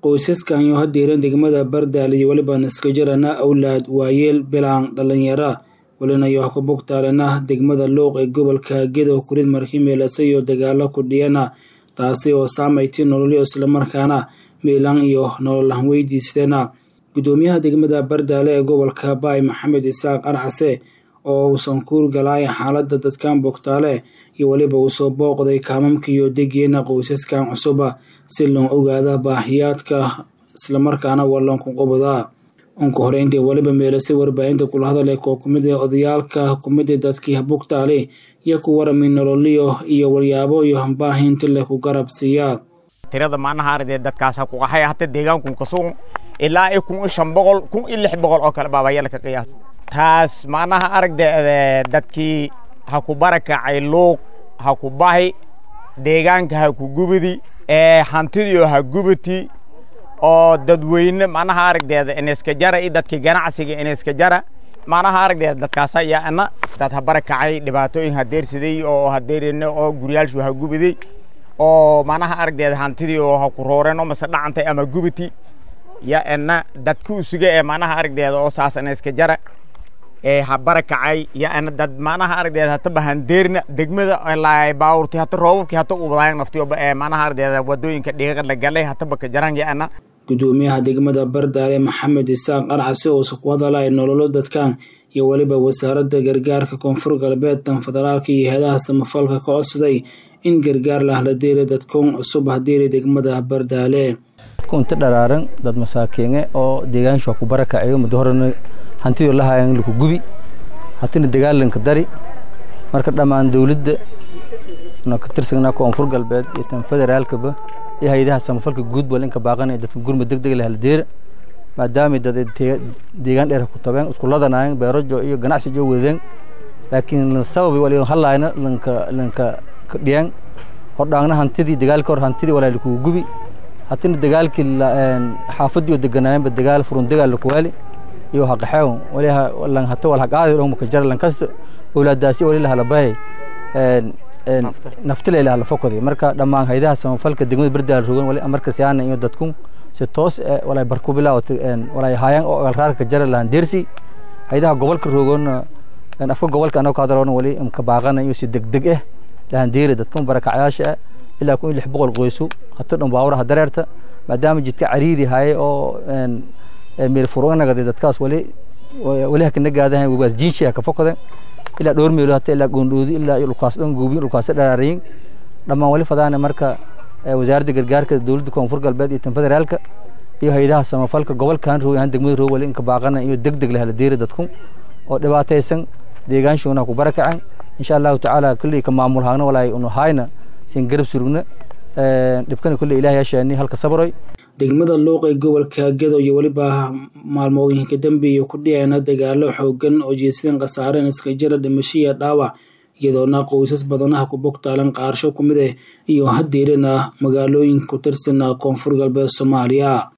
qoysaskan iyo hadeeran degmada bardaal iyo weliba naskajarana awlaad waayeel bilaan dhalinyara welinayo ha ku bogtaalena degmada luuq ee gobolka gedo kurid markimeelase iyo dagaalo ku dhiyana taasi oo saameyti nololyo islamarkaana miilan iyo nololan weydiisteena gudoomiyaha degmada bardaale ee gobolka baay maxamed isaaq arxase oo uusan kuur galaayan xaalada dadkan bogtaale iyo weliba uu soo booqday kaamamka iyo degeena qoysaskan cusuba si loo ogaada baahiyaadka islamarkaana wallanku qoboda unka horeyntii weliba meelasay warbaahinta kula hadalay koo kumid ee odayaalka kumida dadkii bogtaale iyo ku warami nololiyo iyo walyaabo iyo baahinti leh ku garab siiya tirada maanaha ardee dadkaas ha ku qaxay hata deegaanku kasuun ilaa i kun i shan boqol kun i lix boqol oo kale baabayala ka qiyaas taas maanaha aragde dadkii ha ku barakacay luuq ha ku bahi deegaanka ha ku gubidi hantidio ha gubati oo dadweyne manaha aragdeeda ineska jara i dadkii ganacsiga ineska jara manaha aragdeeda dadkaasa yaana dad ha barakacay dhibaatooyin hadeersaday oo hadeerene oo guryaalshu ha gubiday oo manaha aragdeeda hantidii oo ha ku rooreen oo mase dhacantay ama gubati ya ena dadka usuga ee manaha aragdeeda oo saas ineska jara ee ha barakacay ya ena dad manaha aragdeeda hataba handeerna degmada laay baawurti hata roobabkii hata ubadaayan naftiyo ee manaha aragdeeda wadooyinka dhiiqa la galay hataba ka jaran ya ena gudoomiyaha degmada bardaale maxamed isaaq arxase oo ku hadalaya nololo dadkan iyo weliba wasaaradda gargaarka koonfur galbeedkan federaalka iyo heedaha samafalka ka codsaday in gargaar lah la deera dadkun cusub hadeeri degmada bardaale kunta dharaaran dad masaakiine oo deegaanshu ku barakacayo muddo horena hantido lahayan laku gubi hatina dagaalanka dari marka dhammaan dowladda na ka tirsanaa koonfur galbeed iyo tan federaalkaba iyo hay-adaha samafalka guud bal inka baaqanaya dadka gurma deg deg leh la deera maadaamay dad deegaan dheer ku tabeen isku ladanaayeen beerajo iyo ganacsi jo wadeen laakiin sababi wali halayna lanka lanka dhiyaan hordhaangna hantidii dagaalka hor hantidii walaa lakugu gubi hatina dagaalkii xaafadii oo deganaayeenba dagaal furun dagaal lakuwaali iyo haqaxeew wali lan hata wal haqaadi dhon maka jara lan kasta awlaadaasi wali la halabahay naftile la halafokodi marka dhammaan haydaha samafalka degmada bardaal rogan wali amarka siyaana iyo dadku si toos walay barku bilaaw walay haayaan oo alraarka jara lahan deersi haydaha gobolka rogan afka gobolka anoo ka hadaloona wali imka baaqana iyo si degdeg ah lahan deeri dadku barakacayaasha ilaa kun iyo lix boqol qoysu hata dhan baawuraha dareerta maadaama jidka cariiri haye oo meel furunagade dadkaas wali wali hakana gaadahan wabaas jiinshiya ka fokoden ilaa dhowr meelo hata ilaa goondhoodi ilaa dhulkaas dhan guubin dhulkaas dharaarayin dhammaan wali fadaana marka wasaaradda gargaarka dowladda koonfur galbeed iyo tan federaalka iyo hay-adaha samafalka gobolkan roog ahaan degmada roog wali inka baaqana iyo deg deg lahala deeri dadku oo dhibaataysan deegaanshoona ku barakacan insha allahu tacaala kulley ka maamul haagna walaay unu hayna sin garab surugna dhibkana kulley ilaah yaashaani halka sabroy degmada luuq ee gobolka gedo iyo weliba maalmooyinka dambeeya ku dhicayna dagaalo xoogan oo jeesadeen khasaareen iska jira dhimasho iyo dhaawac iyadoona qoysas badanaha ku bogtaalan qaarsho ku mid ah iyo hadeerina magaalooyin ku tirsan koonfur galbeed soomaaliya